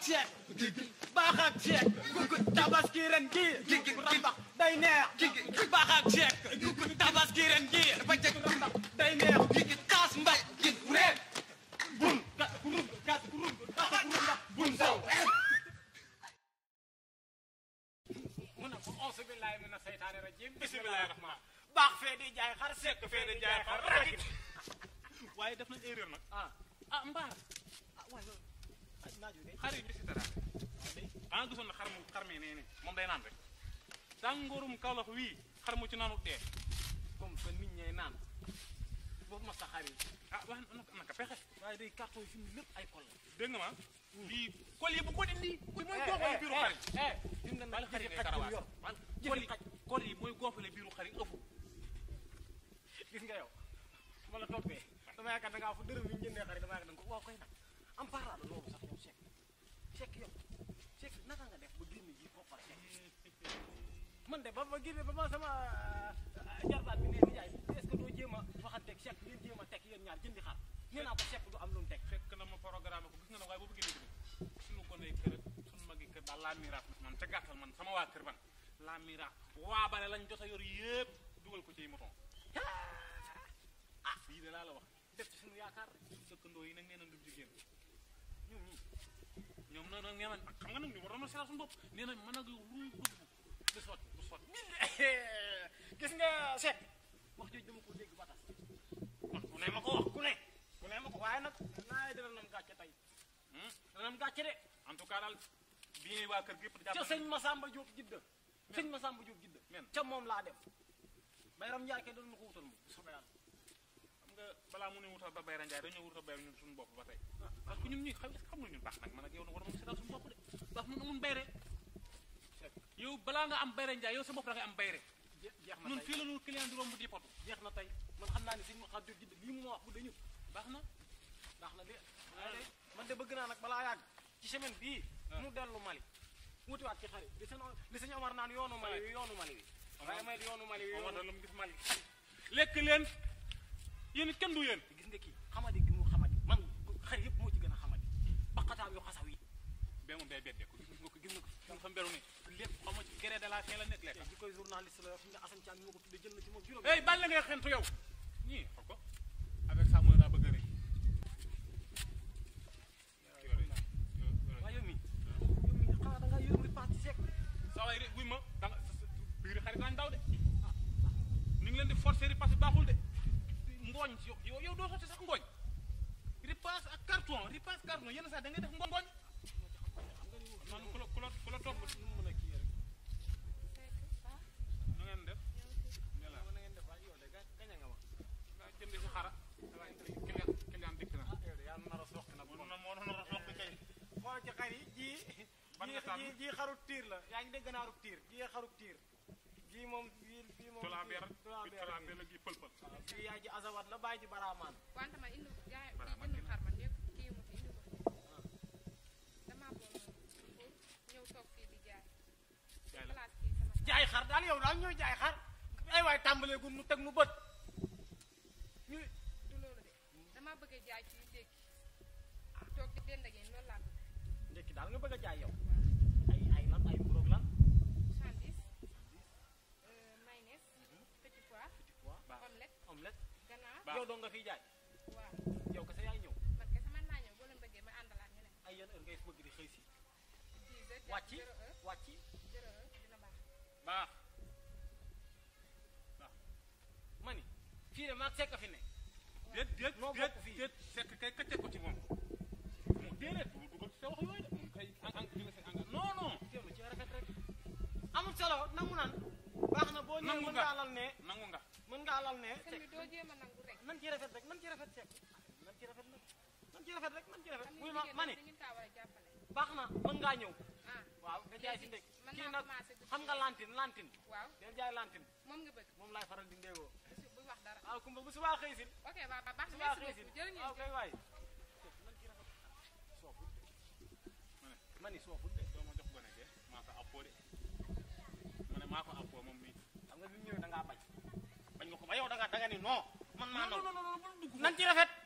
ceeb baax ak ceeb tabaski ren gi rambax day neex baax ak ceeb tabaski ren gi rambax day neex kaas mbay reen bun gas kurub gas kurub rambax bun saw mu ne ko auzu billahi mina seytaani rajim bismillahi rahmaan baax fee di jaay xar sekk fee di jaay xar rakit waaye def nañ erreur nag ah ah mbaar ah waaye loolu ah naaju de xar yi ñu si dara xanaa gisoon na xar mu xar mee nee ne moom day naan rek tàngoorum kawlax wii xar mu ci naanu dee comme que nit ñay naan boobu ma saxaar yi ah wax na naka pexe waaye day carton yi fi mu lépp ay kol la dégg nga ma bii kol yi bu ko dindi bi mooy goofale biiru xar yi dim nga bal nag xar yi jëfi ngay xaj karawaas yor bal jëfi kol yi xaj. kol yi mooy goofale biiru xar yi ëpp gis nga yow ma la toppee dama yaakaar da ngaa fa dërëm yi ñu jëndee xarit dama yaakaar da nga ko waaw koy nag am parade loolu sax yow Cheikh Cheikh yow Cheikh naka nga def ba génn ji koppar Cheikh man de ba ma génne ba ma sama jarbaat bi nee ni jaay est-ce que doo jéem a waxanteeg Cheikh ngeen jéem a teg yéen ñaar jëndi xar nee naa ko Cheikh du am lu mu teg fekk na ma programme ko gis nga ne waaye boo bëggee dégg dégg suñu goney kër ak suñu magi kër daal laa miraas man ca gàttal man sama waa kër man laa miraas waabale lañ jot a yor yëpp dugal ko ci moton ah lii de laa la wax def ci suñu yaakaar dëkkandoo yi nag nee na du jigéen ñun ñii ñoom nag nag nee nañ xam nga nag ñu war na seetal suñu bopp nee nañ mën a lu ñu dugg du sotti du sotti gis nga Cheikh wax jooju dama ko dégg ba tas wax ku ne ma ko wax ku ne ku ne ma ko waaye nag naa dina nam gàcce tey Hmm? dina nam gàcce de en tout cas daal bii waa kër gi yëpp ca jàpp sëñ Masamba Diop jidda sëñ Masamba Diop jidda Men. ca moom laa dem Bayram Njaay ke doon ma ko wutal moom soobee yàlla xam nga balaa mu ne wutal ba Bayra Ndiaye dañoo wutal Bayra ñun suñu bopp ba tey parce que ñun ñuy xam xam nga ñun baax nag man ak yow nag war na mën seetal suñu bopp de baax mun amun bayre yow balaa nga am Bayra Ndiaye yow sa bopp da ngay am bayre Je- jeex na ñun tey fii la ñu client di romb di potu jeex na tey man xam naa ne sëñ Masamba Diop jidda lii mu ma wax bu dañu baax na baax na de waaye de man de bëgg naa nag balaa yàgg ci semaine bii mu dellu Mali wutiwaat ci xarit li sëñ li sëñ Omar naan yoonu Mali wi yoonu Mali wi waaye may yoonu Mali wi Omar yoonu da lu mu gis Mali lekk leen yéen it kenn du yéen gis nga kii xamadi gi mu xamadi man xar yëpp moo ci gën a xamadi baqataam yu xasaw yi bee moom day beddee ko gis nga ko gis nga ko gis nga fa mberu ni lépp xam nga ci gré de la fin la nekk lekk di koy journaliste la yoo xam ne Assane Thiam moo ko tuddee jël na ci moom juróom hey bàyyi la ngay xentu yow ñii xool ko avec ça mooy daa bëgg a rëy waaye yow mi yow mi xanaa da ngaa yërëm li parti sec saa waay wuy ma da nga biir xarit daañu daw de ni ngi leen di forcer ripaas bi baaxul de ngooñ yow yow yow doo sotti sax ngooñ ripaas ak carton ripaas carton yenn saa da ngay def ngooñ man ku la ku la ku la topp nu mu mën a kii rek na ngeen def ne la na ngeen def waaye yow de ga- gañe nga ma nga jënd si xara waaye client client dikk na ah yow de yaa nar a soq nag moo na moo na a soxla kay xool ci xar yi ji Ban nga tànn? ji ji xarut tiir la yaa ngi dégg naarut tiir ji xarut tiir ji moom bii bii moom tolaa beer tolaa bi beer tolaa beer la gi pël pël waaw bii yaay ji azawat la bàyyi ji baraamaan wante man indi jaay Bara kii man jëndul dina- xar man lépp kii mu fi indi ko damaa bëggoon pour ñëw toog fii di jaay jaay la place kii sama jaay xar daal yow daal ñooy jaay xar ay waay tàmbalee gu nu teg nu bët ñu du loolu de damaa bëgg a jaay ci ndékki toog di dend ak yéen loolu laa bëgg ndekki daal nga bëgg a jaay yow waaw ay ay lan ay mburoog lan 70 euh, mayonnaise petit pois waaw baax omelette omelette ganaar Baax. yow doo nga fiy jaay waaw yow kese yaay ñëw man kese mën naa ñëw boo leen bëggee ma àndalaat ñeneen ay yan heure ngay bëgg di xëy si 10 heures wàcc zéro heure wàcc zéro heure dina baax baax ma ni fii de maag sekk fi ne déet déet noo déet bokk fii. déet sekk kay këcce ko ci moom déedéet du dugal ci sa wax yooyu de moom kay en en jëlee sa engrais non non teewlu ci rafet rek amul solo nangu naan baax na boo ñëwee Nangu mën nga. ngaa lal ne nangu nga mën ngaa lal ne sëñ bi doo jéem a nangu rek nan ci rafet rek nan ci rafet sekk nan ci rafet nag nan ci rafet rek nan ci rafet xam muy nga ma jigéen ma ne ñi dañu kaa war a jàppale baax na mën ngaa ñëw ah waaw nga jaay si ndékk mën kii naa nag commencé guddi xam nga lantin lantin waaw del jaay lantin moom nga bëgg moom laay faral di ndéegoo bu bu wax dara waaw kumba bu subaa xëy si ok waaw ba baax subaa na xëy merci si beaucoup jërë ngeen waaw jëf kay waay nan ci rafet soofut ma ni soofut de doo ma jox gone ge maa ko appoo de ma ne maa ko appoo moom mii xam nga bi mu ñëwee da ngaa bañ bañ nga ko ba yow da nga da nga ni non man maa non non non non non bul dugg nan ci rafet